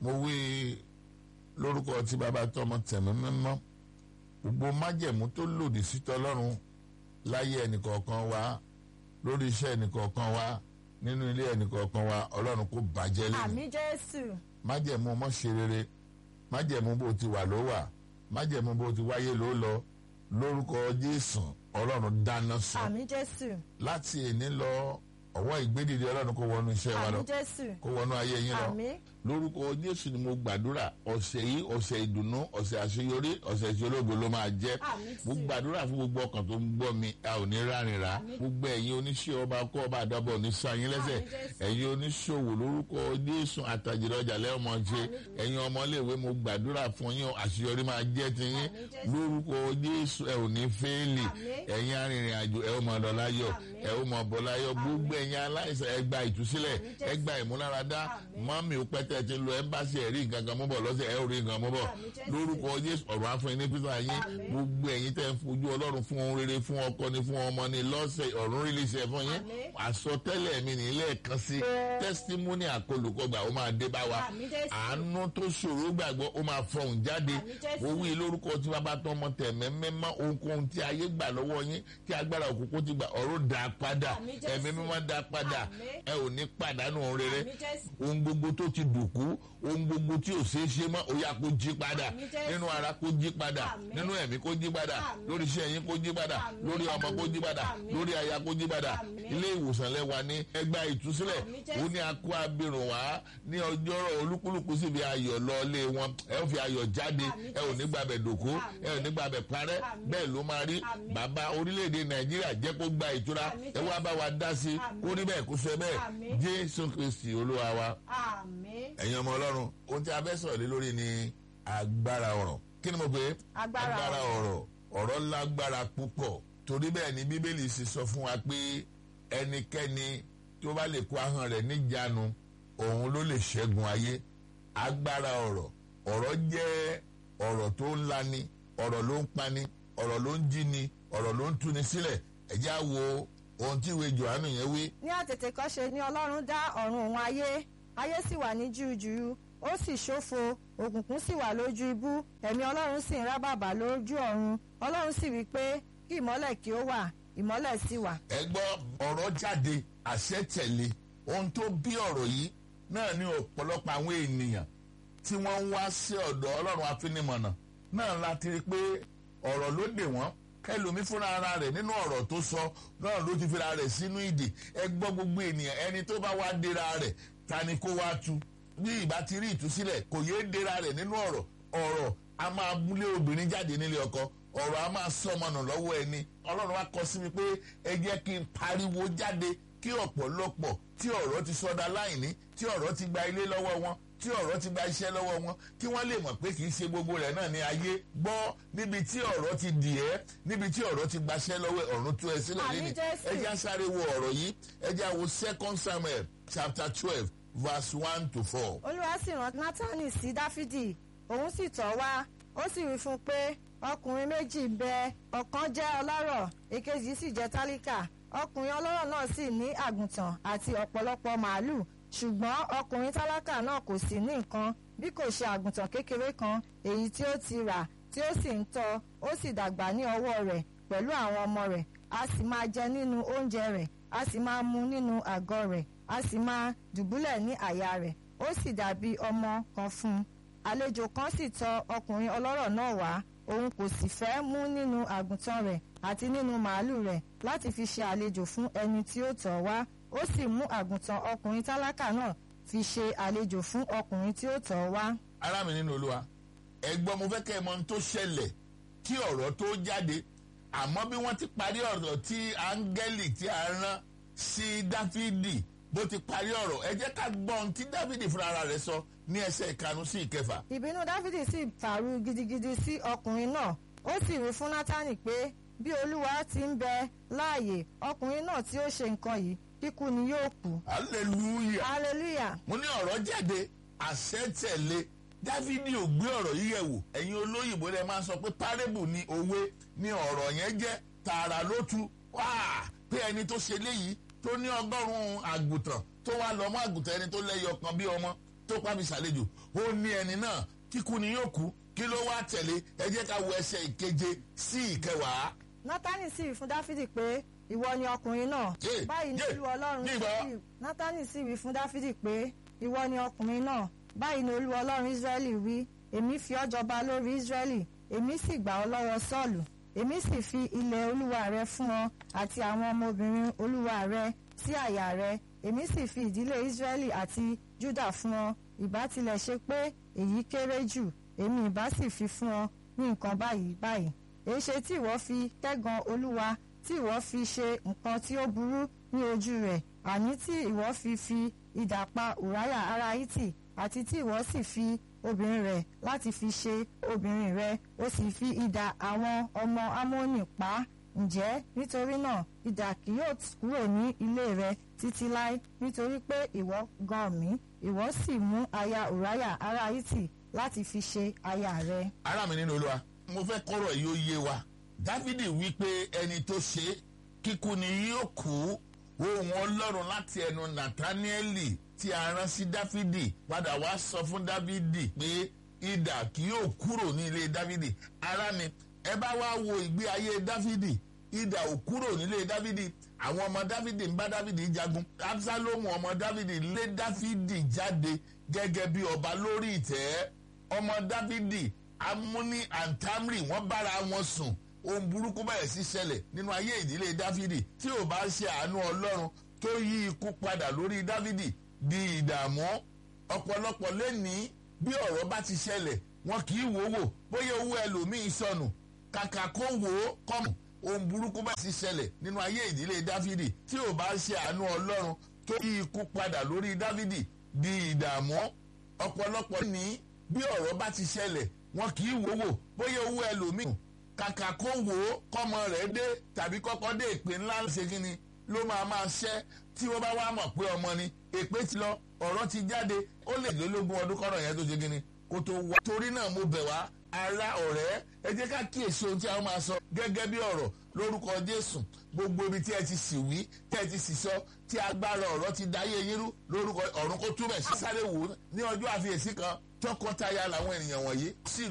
mo wí lórúkọ tí bàbá tọmọ tẹ̀mí mímọ́ gbogbo májẹ̀mú tó lòdì sí tọlọ́run láyé ẹnìkọ̀ọ̀kan wa lórí iṣẹ́ ẹnìkọ̀ọ̀kan wa nínú ilé ẹnìkọ̀ọ̀kan wa ọlọ́run kò bàjẹ́ lẹ́nu àmì jésù májẹ̀mú ọmọ ṣe rere májẹ̀mú bó ti wà ló wà májẹ̀mú bó ti wáyé ló lọ lórúkọ jésù ọlọ́run dáná sọ àmì jésù láti èní lọ ọwọ́ ìgbédìde ọlọ́run kó wọnú iṣẹ́ wa lọ àmì jésù kó wọnú ayé yín lọ àmì lórúkọ jésù ni mo gbàdúrà ọ̀sẹ̀ yìí ọ̀sẹ̀ ìdùnnú ọ̀sẹ̀ àṣeyọrí ọ̀sẹ̀ ìṣológo ló máa jẹ́ àmì mo jésù gbàdúrà fún gbogbo ọkàn tó ń gbọ́ mi a ò ní rárìnrà gbogbo ẹ̀yin oníṣẹ́ ọba kọ́ ọba àdàbọ̀ ní sáyìn lẹ́sẹ̀ Àmín Jésù. ẹ̀yin oníṣòwò lórúkọ jésù àtàjìrì ọjà lẹ́ọ̀mọ ṣe ẹ̀yin ọmọléèwé mo gbàdúrà fún yín àṣeyọrí máa jẹ́ ti yín Àmín Jésù. lórúkọ jésù ẹ ò ní fẹ́ẹ́lì Àmín. ẹ̀yin arìnrìn àjò ẹ ó mọ ọ̀dọ̀ láyọ̀ Àmín. ẹ ó mọ ọ̀bọ̀ láyọ̀ gbogbo ẹ̀yin aláìsàn ẹ gba ìtúsílẹ̀ Àmín Jésù. ẹ gba ìmúláradá Àmín. mọ́mí ó pẹ́tẹ́ ti lọ ẹ́mbáṣí ẹ̀rí nǹkan kan mú bọ̀ lọ́sẹ̀ ẹ̀ ò rí nǹkan mú bọ̀ Àmín Jésù. lórúkọ jésù ọ̀rọ̀ àfọyín ní písà yín Àmín. gbogbo ẹ̀yin tẹ́ ń fojú ọlọ́run fún ohun rere fún ọkọ ni fún ọmọ ni lọ́sẹ̀ ọ̀run rí lẹ́sẹ̀ fún yín Àmín. àsọtẹ́lẹ̀ mi ní lẹ́ẹ̀kan sí tẹ́sítímọ́nì àkọlùkọgbà ó máa dé bá wa Àmín Jésù. àánú tó ṣòro gbàgbọ́ ó máa fọhùn jáde Àmín Jésù. ó wí lórúkọ tí bàbá tó ọmọ tẹ̀mẹ́ mẹ́mọ́ ohunkóhun tí ayé gbà lọ́wọ́ yín tí agbára òkùnkùn ti gbà ọ̀rọ̀ dá padà Àmín Jésù. ẹ̀mí mímọ́ dá padà Àmín. ẹ ò ní pàdánù ohun rere àmì jésù ohun gbogbo tó ti dùnkú ohun gbogbo tí ò ṣeé ṣe mọ́ ó yá kó jí padà Àmín Jésù. nínú ara kó jí padà Àmín. nínú ẹ̀mí kó jí padà Àmín. lórí iṣẹ́ yín kó jí padà Àmín. lórí ọmọ kó jí padà Àmín. lórí aya kó jí padà Àmín. ilé ìwòsàn lẹ́wà ní ẹgbà ìtúsílẹ̀ Àmín Jésù. ó ní akó abirùn wá ní ọjọ́rọ̀ olúkúlùkù sì fi ayọ̀ lọ lé wọn ẹ ó fi ayọ̀ jáde Àmín ẹ ò ní gbàbẹ̀ dòkó Àmín. ẹ ò ní gbàbẹ̀ parẹ́ Àmín. bẹ́ẹ̀ ló máa rí Àmín. bàbá orílẹ̀-èdè nàìjíríà jẹ́ kó gba ìtura Àmín ẹ wá bá wa dá sí Àmín. kó rí bẹ́ẹ̀ kó ṣe bẹ́ẹ̀ Àmín. jésù kristi olúwa wa àmì ẹ̀yin ọmọ ọlọ́run ohun tí a fẹ́ sọ̀rọ̀ lé lórí ni agbára ọ̀rọ̀ kí ni mo pè é Agbára ọ̀rọ̀ ọ̀rọ̀ lágbára púpọ̀ torí bẹ́ẹ̀ ni bíbélì sì sọ fún wa pé ẹnikẹ́ni tó bá lè kó ahọ́n rẹ̀ níjàánu òun ló lè ṣẹ́gun ayé agbára ọ̀rọ̀ ọ̀rọ̀ jẹ́ ọ̀rọ̀ tó ń lani ọ̀rọ̀ ló ń pani ọ̀rọ̀ ló ń jíni ọ̀rọ̀ ló ń túni sílẹ̀ ẹ já wo ohun tí ìwé Jòhánù yẹn wí ní àtètèkọ́ṣe ni ọlọ́run dá ọ̀run òun ayé ayé sì wà ní jújù ó sì ṣófo òkùnkùn sì wà lójú ibú ẹ̀mí ọlọ́run sì ń rábàbà lójú ọ̀run ọlọ́run sì wí pé kí ìmọ́lẹ̀ kí ó wà ìmọ́lẹ̀ sì wà. ẹ gbọ́ ọ̀rọ̀ jáde àṣẹ tẹ̀lé ohun tó bí ọ̀rọ̀ yìí náà ní ọ̀pọ̀lọpọ̀ àwọn ènìyàn tí wọ́n ń wá sí ọ̀dọ̀ ọlọ́run afinimọ̀nà náà láti rí i pé ọ̀rọ̀ ló dè wọ́n kẹlòmí fúnra ara rẹ̀ nínú ọ̀rọ̀ tó sọ náà ló ti fira rẹ̀ sínú ìdè ẹ gbọ́ gbogbo ènìyàn ẹni tó bá wá dira rẹ̀ ta ni kó wá tu bí ìbá ti rí ìtúsílẹ̀ kò yéé dira rẹ̀ nínú ọ̀rọ̀ ọ̀rọ̀ a máa múlé obìnrin jáde nílé ọkọ ọ̀rọ̀ a máa sọmọnà lọ́wọ́ ẹni ọlọ́run wa kọ sí mi pé ẹ jẹ́ kí n pariwo jáde kí ọ̀pọ̀lọpọ̀ tí ọ̀rọ̀ ti sọdá láìní tí ọ̀rọ̀ ti gba ilé lọ́wọ́ wọn tí ọ̀rọ̀ ti gba iṣẹ́ lọ́wọ́ wọn kí wọ́n lè mọ̀ pé kì í ṣe gbogbo rẹ̀ náà ní ayé gbọ́ níbi tí ọ̀rọ̀ ti dì ẹ́ níbi tí ọ̀rọ̀ ti gbaṣẹ́ lọ́wọ́ ọ̀run tú ẹ sílẹ̀ Àmín lẹ́ni Jésù. ẹ já sáré wo ọ̀rọ̀ yìí ẹ já wo second samuel chapter twelve verse one to four. olúwa sì rán nátánì sí dáfídì òun sì tọ̀ wá ó sì wí fún un pé ọkùnrin méjì ń bẹ ọ̀kan jẹ́ ọlọ́rọ̀ èkejì sì jẹ́ tálíkà ọkùnrin ọlọ́rọ̀ náà sì ní àgùntàn àti ọ̀pọ̀lọpọ̀ màálù ṣùgbọ́n ọkùnrin tálákà náà kò sí ní nǹkan bí kò ṣe àgùntàn kékeré kan èyí tí ó ti rà tí ó sì ń tọ́ ó sì dàgbà ní ọwọ́ rẹ̀ pẹ̀lú àwọn ọmọ rẹ̀ a sì máa jẹ nínú oúnjẹ rẹ̀ a sì máa mu nínú àgọ́ rẹ̀ a sì máa dùbúlẹ̀ ní àyà rẹ̀ ó sì dàbí ọmọ kan fún un àlejò kan sì tọ̀ ọkùnrin ọlọ́rọ̀ náà wá òun kò sì fẹ́ mú nínú àgùntàn rẹ̀ àti nínú màálù rẹ̀ láti fi ṣe àlejò fún ẹni tí ó tọ̀ wá ó sì mú àgùntàn ọkùnrin tálákà náà fi ṣe àlejò fún ọkùnrin tí ó tọ̀ wá. ará mi nínú olúwa ẹ̀gbọ́n mo fẹ́ kẹ́ ẹ mọ̀ ohun tó ṣẹlẹ̀ kí ọ̀rọ̀ tó jáde àmọ́ bí wọ́n ti parí ọ̀rọ̀ tí áńgẹ́lì tí a rán sí dáfídì bó ti parí ọ̀rọ̀ ẹ jẹ́ ká gbọ́ ohun tí dáfídì fúnra ara rẹ̀ sọ ní ẹsẹ̀ ìkarùn sí ìkẹfà ìbínú dáfídì sì fàrú gidigidi sí ọkùnrin náà ó sì wí fún nátánì pé bí olúwa ti ń bẹ láàyè ọkùnrin náà tí ó ṣe nǹkan yìí kíkú ni yóò kú. hallelujah hallelujah mo ní ọ̀rọ̀ jáde àṣẹ tẹ̀lé dáfídì ò gbé ọ̀rọ̀ yìí yẹ̀ wò ẹ̀yin olóyìnbó rẹ̀ máa ń sọ pé parable ni òwe ni ọ̀rọ̀ yẹn jẹ́ tààrà ló tu wá pé ẹni tó ṣe léyìí tó ní ọgọ́rùn-ún àgùntàn tó wá lọ mọ́ àgùntàn ẹni tó lẹ́yọ kan bí ọmọ tó pa mi ṣàlejò ó ní ẹni náà kíkú ni yóò kú kí ló wá tẹ̀lé ẹ jẹ́ ká wo ẹsẹ̀ ìkeje sí ìkẹwàá. nátánì sì wí fún dáfídì pé ìwọ ni ọkùnrin náà Yé, báyìí ni yé, olúwa ọlọ́run ní ìgbà. Ísírẹ́lì nátánì sì wí fún dáfídì pé ìwọ ni ọkùnrin náà báyìí ni olúwa ọlọ́run israẹli wí èmi fi ọ́ jọba lórí israẹli èmi sì gbà ọ́ lọ́wọ́ sọ́ọ̀lù èmi sì fi ilẹ̀ olúwa rẹ fún ọ àti àwọn ọmọbìnrin olúwa rẹ sí àyà rẹ èmi sì fi ìdílé israẹli àti juda fún ọ ìbá tilẹ̀ ṣe pé èyí kéré jù èmi ìbá sì fi fún ọ ní nǹkan báyìí báyìí èéṣe tí ìwọ fi kẹ́gàn olúwa tí ìwọ fi ṣe nǹkan tí ó burú ní ojú rẹ̀ àní tí ìwọ fi fi idà pa ùráyà ará hítì àti tí ìwọ sì fi obìnrin rẹ̀ láti fi ṣe obìnrin rẹ̀ ó sì fi idà àwọn ọmọ amóni pa á. ǹjẹ́ nítorí náà idà kì yóò kúrò ní ilé rẹ títí láé nítorí pé ìwọ gàn mí ìwọ sì mú aya ùráyà ará hítì láti fi ṣe aya rẹ. ará mi nínú olúwa mo fẹ́ kọ́rọ̀ yìí ó yé wa dávidi wí pé ẹni tó ṣe é, kíkú ni yóò kú ohun ọlọ́run láti ẹnu nathanieli tí a rán sí dáfídì padà wá sọ fún dávidi pé idà kì yóò kúrò ní ilé dávidi ará mi ẹ bá wá wo ìgbé ayé dávidi idà ò kúrò nílé dávidi àwọn ọmọ dávidi ń bá dávidi jagun absalomu ọmọ dávidi lé dávidi jáde gẹ́gẹ́ bí ọba lórí ìtẹ́ ọmọ dávidi amúní antamri wọ́n bára wọn sùn ohun burúkú bẹ̀rẹ̀ sí ṣẹlẹ̀ nínú ayé ìdílé dávidi tí ò bá ṣe àánú ọlọ́run tó yí ikú padà lórí dávidi di ìdààmú ọ̀pọ̀lọpọ̀ lẹ́ni bí ọ̀rọ̀ bá ti ṣẹlẹ̀ wọn kì í wò wò bóyá owó ẹlòmíín sọnù kàkà kó wò ó kọ́mù ohun burúkú bá ti ṣẹlẹ̀ nínú ayé ìdílé dávidi tí ò bá ṣe àánú ọlọ́run tó yí ikú padà lórí dávidi di ìdààmú ọ̀pọ̀lọpọ̀ ní bí ọ̀rọ̀ bá ti ṣẹlẹ̀ wọn kì í wò wò bóyá owó ẹlòmíín kàkà kó wò ó kọ́mọ rẹ̀ dé tàbí kọ́kọ́ dé ìpè ńlá ṣe kí ni ló máa máa ṣẹ́ tí wọ́n bá wá mọ̀ pé ọmọ ni èpè ti lọ ọ̀rọ̀ ti jáde ó lè lólógún ọdún kọ́rọ̀ yẹn tó ṣe kí ni kó tó wá. torí náà mo bẹ̀ wá ara ọ̀rẹ́ ẹ jẹ́ ká kíyèsí ohun tí a máa sọ gẹ́gẹ́ bí ọ̀rọ̀ lórúkọ jésù gbogbo ibi tí ẹ ti sì wí tí ẹ ti sì sọ tí agbára ọ̀rọ̀ ti dáyé yín rú lórúkọ ọ̀run kó túbẹ̀ sí sáré wò ó ní ọjọ́ àfiyèsí kan tọkọtaya làwọn ènìyàn wọ̀nyí sí